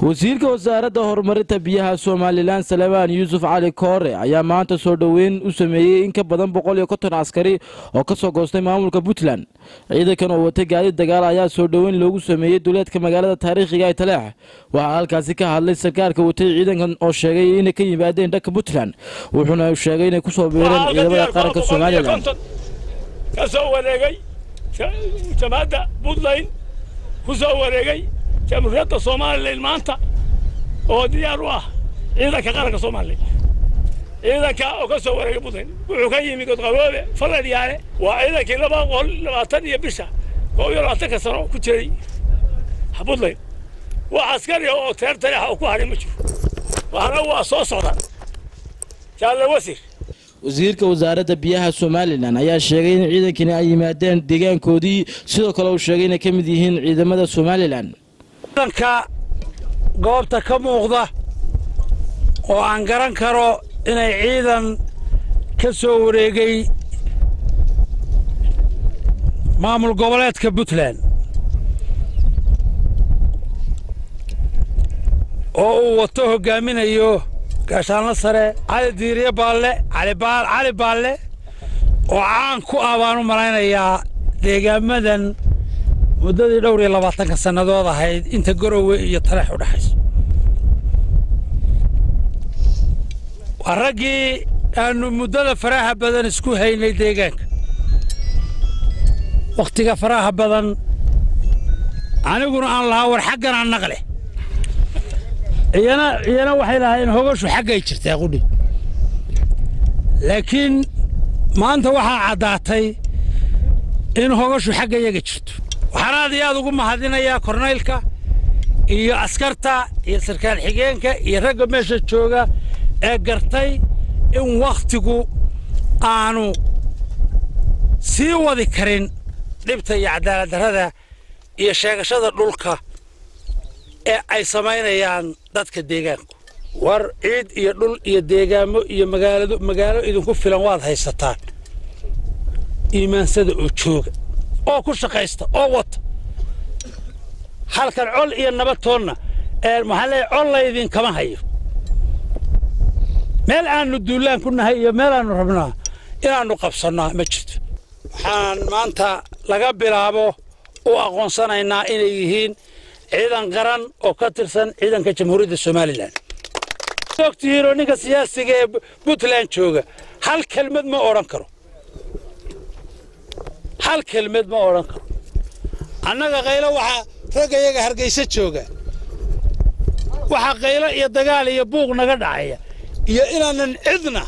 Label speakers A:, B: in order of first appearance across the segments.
A: wasiirka wasaaradda horumarinta biyaha somalilan salebaan yuusuf cali koore ayaa maanta soo dhoweyn u sameeyey in ka badan boqol iyo konton askari oo ka soo goostay maamulka puntland ciidankan oo watay gaadiid dagaal ayaa soo dhoweyn loogu sameeyey duleedka magaalada taariikhiga ee taleex waxaa halkaasi ka hadlay sarkaalka watay ciidankan oo sheegay inay ka yimaadeen dhanka puntland wuxuuna sheegay inay kusoo biireen ciidamada qaranka somalilan
B: ka soo wareegay jamaadda puntland ku soo wareegay jamhuuriyadda somalilan maanta oo diyaar u ah ciidanka qaranka somalilan ciidanka oo ka soo wareegay puntland wuxuu ka yimi godqaboobe faladyaale waa ciidankii laba boqol labaatan iyo bisha koo iyo labaatanka sano ku jiray puntland wax askari oo teer taleexa oo ku hadhay ma jiro waxna waa soo socdaan jaalle wasir
A: wasiirka wasaaradda biyaha somalilan ayaa sheegay in ciidankani ay yimaadeen deegaankoodii sidoo kale uu sheegay inay ka mid yihiin ciidamada somalilan
C: ciidanka goobta ka muuqda oo aan garan karo inay ciidan ka soo wareegay maamul goboleedka puntland oo uu wato hoggaaminayo gaashaanlo sare cali diiriye baalle cali baalle oo caan ku ah baan u malaynayaa deegaamadan muddadii dhowr iyo labaatanka sannadood ahayd inta garowe iyo taleex u dhexayso waa raggii aannu muddada faraha badan isku haynay deegaanka wakhtiga faraha badan aniguna aan lahaa war xagganaa naqleh iyana iyana waxay lahaayeen hogashu xaggay jirtaa qudhi laakiin maanta waxaa caddaatay in hogashu xagga yaga jirto waxaan aad iyo aad ugu mahadinayaa kornaylka iyo askarta iyo sarkaal xigeenka iyo ragga meesha jooga ee gartay in wakhtigu aanu sii wadi karin dhibta iyo cadaaladdarrada iyo sheegashada dhulka ee ay samaynayaan dadka deegaanku war ciid iyo dhul iyo deegaamo iyo magaalado magaalo idinku filan waad haysataan iimaansada oo jooga oo ku shaqaysta oo wata halkan col iyo nabadtoonna maxaa leeyahay col laydinkama hayo meel aannu duullaan ku nahay iyo meel aannu rabnaa inaannu qabsannaa ma jirto waxaan maanta laga bilaabo u aqoonsanaynaa inay yihiin ciidan qaran oo ka tirsan ciidanka jamhuuriyadda somalilan ogtihiinoo ninka siyaasiga ee puntland jooga hal kelmad ma odhan karo hal kelmad ma odhan karo annaga qaylo waxaa ragga yaga hargayso jooga waxaa qaylo iyo dagaal iyo buuq naga dhacaya iyo inaanan cidna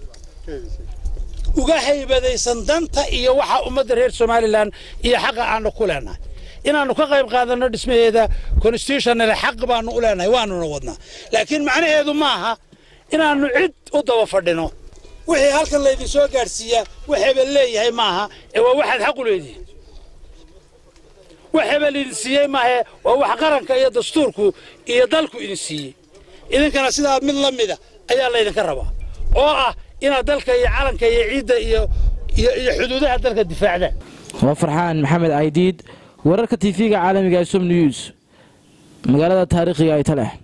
C: uga haybadaysan danta iyo waxa ummadda reer somalilan iyo xaqa aannu ku leenahay inaannu ka qayb qaadanno dhismaheeda constitutionale xaq baannu u leenahay waannuna wadnaa laakiin macnaheedu maaha inaannu cid u daba fadhino wixii halkan laydin soo gaadhsiiyaa wax hebel leeyahay maaha ee waa waxaad xaq u leedihin wax hebel idin siiyey maahe waa wax qaranka iyo dastuurku iyo dalku idin siiyey idinkana sidaa mid la mida ayaa laydinka rabaa oo ah inaad dalka iyo calanka iyo ciidda iyo iyo xuduudaha dalka difaacdaan
A: waa farxaan maxamed aydiid wararka tv-ga caalamiga ee som news magaalada taariikhiga ay talex